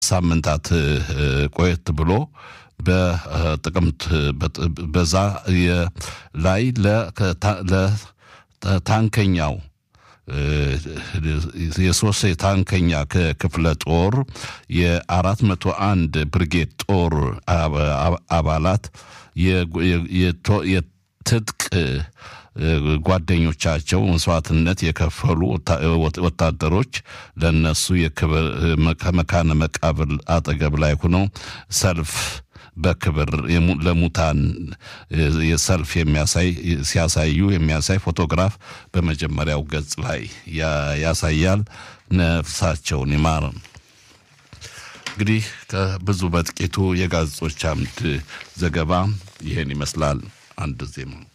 ሳምንታት ቆየት ብሎ በጥቅምት በዛ ላይ ለታንከኛው የሶስት የታንከኛ ክፍለ ጦር የአራት መቶ አንድ ብርጌድ ጦር አባላት የትጥቅ ጓደኞቻቸው መስዋዕትነት የከፈሉ ወታደሮች ለነሱ የክብር ከመካነ መቃብር አጠገብ ላይ ሆነው ሰልፍ በክብር ለሙታን የሰልፍ የሚያሳይ ሲያሳዩ የሚያሳይ ፎቶግራፍ በመጀመሪያው ገጽ ላይ ያሳያል። ነፍሳቸውን ይማር። እንግዲህ ከብዙ በጥቂቱ የጋዜጦች አምድ ዘገባ ይህን ይመስላል። አንድ ዜማ